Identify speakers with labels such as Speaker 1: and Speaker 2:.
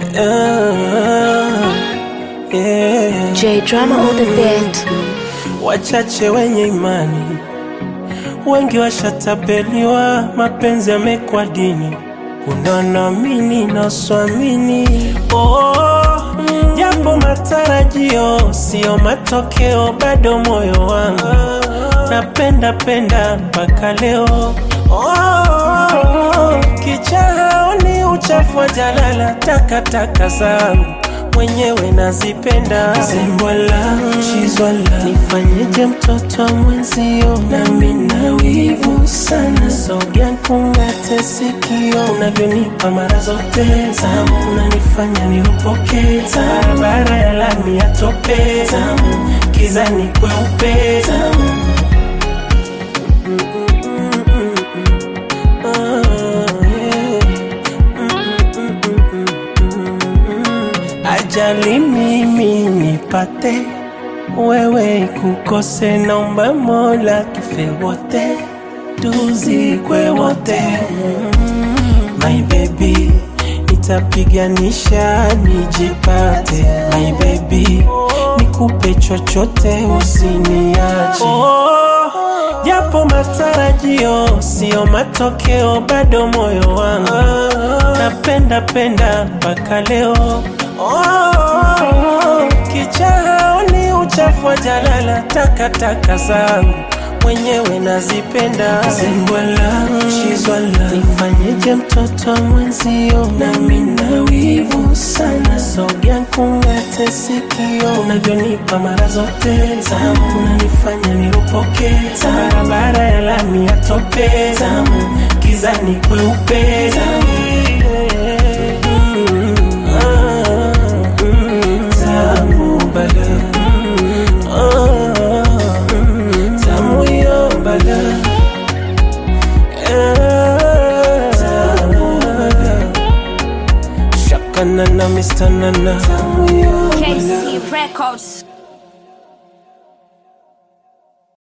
Speaker 1: Ah, yeah.
Speaker 2: J Drama on the beat.
Speaker 1: Wachache wenye imani, wengi washatapeliwa, mapenzi yamekuwa dini. Kuna naamini na swamini, oh, japo matarajio sio matokeo, bado moyo wangu napenda penda mpaka leo. Oh, kichaoni uchafu wa jalala, takataka zangu mwenyewe nazipenda. Zimbwala chizwala, nifanyeje mtoto wa mwenzio? Nami na wivu sana, sogea kung'ate sikio, unavyonipa mara zote tamu, unanifanya niropoke barabara ya lami ya tope tamu, kizani kweupe tamu Ajali mimi nipate, wewe kukose, naomba Mola tufe wote, tuzikwe wote. My baby, nitapiganisha nijipate. My baby, nikupe chochote usiniache. Oh, japo matarajio sio matokeo, bado moyo wangu napenda penda mpaka leo. Oh, kichaoni uchafu wa jalala, takataka zangu mwenyewe nazipenda. Zimbwala chizwala, nifanyeje mtoto wa mwenzio? Nami na wivu sana, sogea kung'ate sikio, unavyonipa mara zote tamu, unanifanya niropoke barabara ya lami ya tope tamu, kizani kweupe tamu. Mm, ah, mm, tamu bala. Ah, mm, tamu yo bala. Eh, tamu bala. Shaka nana, Mr. Nana. Tamu yo bala.
Speaker 2: KC Records.